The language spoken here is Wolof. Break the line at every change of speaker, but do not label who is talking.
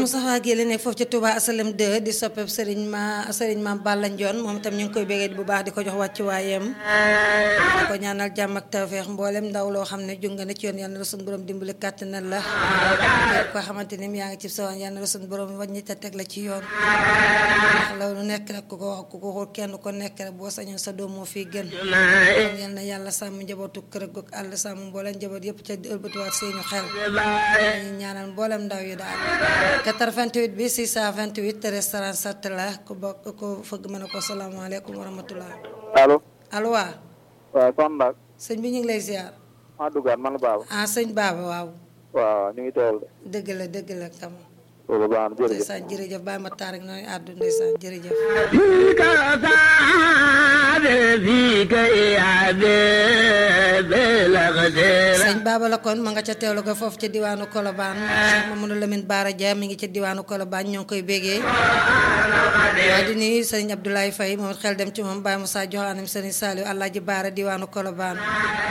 Moustapha Guèye la nekk foofu ca Touba Asalem 2 di soppeeb Serigne ma Serigne Maam Balla Ndione moom itam ñu ngi koy bégee bu baax di ko jox wàccuwaayam di ko ñaanal jàmm ak tawfeex mboolem ndaw loo xam ne junga na ci yoon yal na la suñu borom dimbali kàttanal la ko xamante ni yaa ngi ci sawaan yal na la suñu borom wàññi te teg la ci yoon ndax loolu nekk rek ku ko wax ku ko waxul kenn ko nekk rek boo sañoon sa doom moo fii gën yal na yàlla sàmm njabootu kër goog àll sàmm mboolem njaboot yëpp ca ëlbatiwaat seenu xel ñu ñaanal mboolem ndaw yi daal 88 bi 628 restaurant sat la ku bokk ku fëgg mën a ko salaamaaleykum wa rahmatullah
allo
allo waa
waaw soxna Ndak
sëñ bi ñu ngi lay ziar
maa duggaat man la Baba
ah sëñ Baba waaw
waaw ñu ngi teewal de
dëgg la dëgg la kam
loolu baax na jërëjëf
ndeysaan jërëjëf bàyyi ma taar ak nooy àddu ndeysaan jërëjëf sëñ Baba la kon ma nga ca teewlu ko foofu ca diwaanu Colobane Cheikh Mamadou Lamine Bara Dia mi ngi ca diwaanu Colobane ñoo ngi koy bégee waaye di nuyu sëñ Abdoulaye Faye moom xel dem ci moom Baye Moussa Joxaanam sëñ Saliou Alaaji Baara diwaanu Colobane